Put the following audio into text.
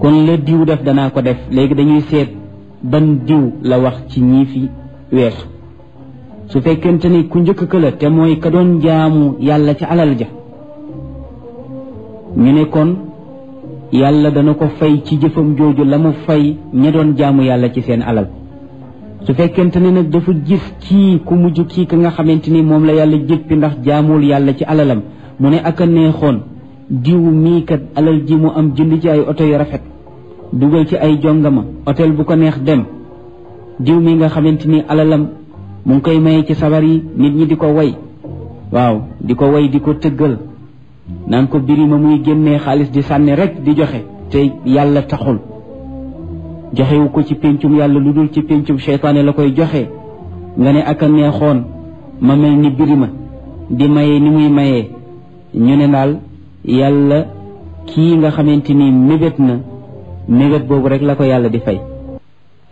kon la diw def danaa ko def léegi dañuy seet ban diw la wax ci ñii fi weesu su fekkente ni ku njëkk ka la te mooy ka doon jaamu yàlla ci alal ja ñu ne kon yàlla dana ko fay ci jëfam jooju la mu fay ña doon jaamu yàlla ci seen alal su fekkente ne nag dafa gis kii ku mujj kii ka nga xamante ni moom la yàlla jéppi ndax jaamul yàlla ci alalam mu ne ak a neexoon diw mii kat alal ji mu am jënd ci ay oto yu rafet dugal ci ay jongama hôtel bu ko neex dem diw mi nga xamante ni alalam mu ngi koy maye ci sabar yi nit ñi di ko way waaw di ko way di ko tëggal naan ko birima muy génnee xaalis di sànni rek di joxe te yàlla taxul joxewu ko ci péncum yàlla lu dul ci péncum seytaane la koy joxe nga ne ak a neexoon ma mel ni birima di maye ni muy mayee ñu ne daal yàlla kii nga xamante ni mébét na mébét boobu rek la ko yàlla di fay